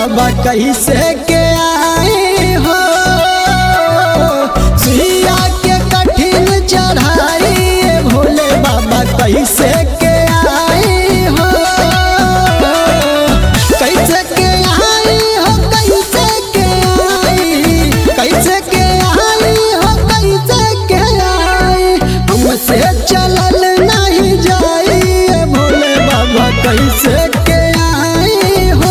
बाबा कैसे के आए हो सुइया के कठिन चढ़ाई ए भोले बाबा कैसे के आए हो कैसे के आई हो कैसे के आई कैसे के आई हो कैसे के आई हमसे चलल नहीं जाई ए भोले बाबा कैसे के आई हो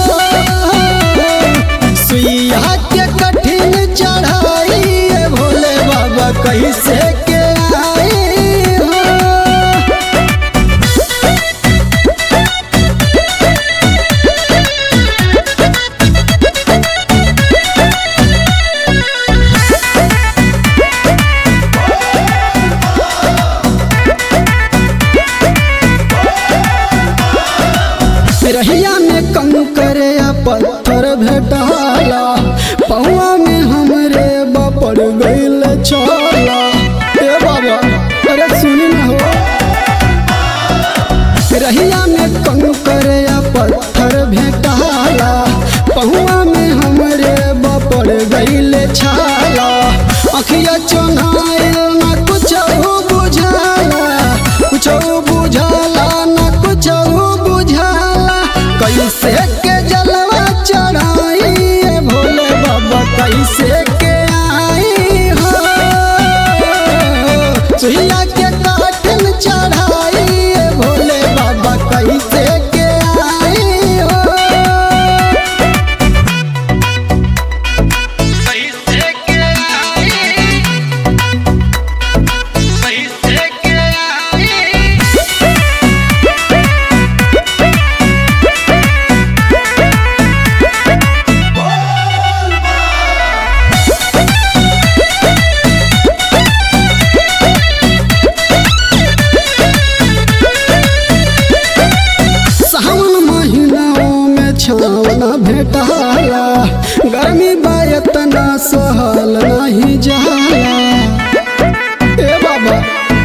सुइया के कठिन चढ़ाई ए भोले बाबा कैसे के आई हो रहिया में कंकर या पत्थर भेटाला पौआ में हमरे बपड़ गइल चला ए बाबा अरे सुनी ना हो रहिया में कंकर या पत्थर भेटाला पहुआ में हमरे बपड़ गइल छाला अखिया चोनाइल ना कुछ बुझाला कुछ बुझाला ना कुछ बुझाला कैसे के जलवा चढ़ाई ए भोले बाबा कैसे के आई हो सुइया के काठन चढ़ाई ए भोले बाबा कैसे के आई हो कैसे के आई कैसे के आई सावन महीनाओं में छावना भेटाला गर्मी बायतना सहल नहीं जाला ए बाबा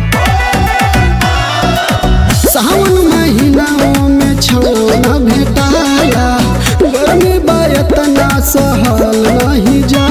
सावन महीनाओं में छावना भेटाला गर्मी बायतना सहल नहीं जाला